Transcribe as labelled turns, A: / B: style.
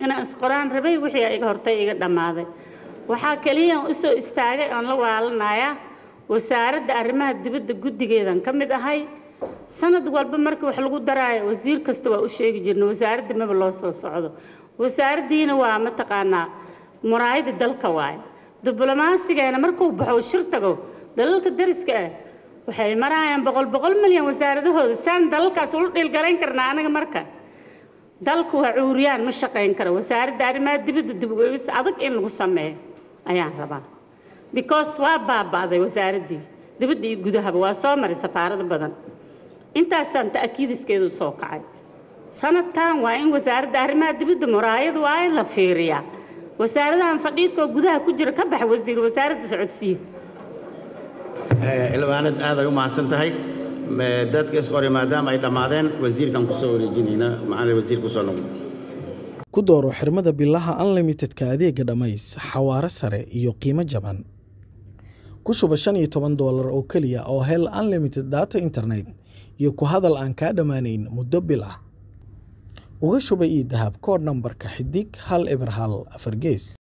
A: inaan isqoraan rabay wixii iga hortay iga dhammaaday waxaa keliya u soo istaagay oon la walaalanayaa wasaaradda arrimaha dibadda guddigeedan ka mid ahay sanad walba markii wax lagu daraayo wasiir kasta waa u sheegi jirna wasaaradda maba loo soo socdo wasaaraddiina waa mataqaanaa muraayada dalka waaye diblomaasigeena markuu baxo shir tago dalalka dariska ah waxay marayaan boqol boqol milyan wasaaradahooda saan dalalkaas ula dhiilgarayn karnaa anaga marka dalku waa cuuriyaan ma shaqayn karo wasaaradda arrimaha dibadda dib ugeegis adag in lagu sameeyo ayaan rabaa because waa baaba'day wasaaraddii dibadda iyo gudahaba waa soo maray safaarado badan intaasaan ta'kiidiskeedu soo kacay sanadkan waa in wasaaradda arrimaha dibadda muraayad waaye la fiiriyaa wasaaradahan fadhiidkoo gudaha ku jira ka baxa wasiir wasaaradda socodsiiyo
B: ilmaanad aad ay u mahadsan tahay dadka isqori maadaama ay dhammaadeen wasiirkan kusoo wareejinayna macalin wasiir kusoo noqdo
C: ku dooro xirmada bilaha unlimitedka adeega dhammays xawaare sare iyo qiimo jaban ku shuba shan iyo toban doolar oo keliya oo hel unlimited data internet iyo ku hadal aan kaa dhammaanayn muddo bil ah uga shuba io dahab koodh nambarka xidig hal eber hal afar gees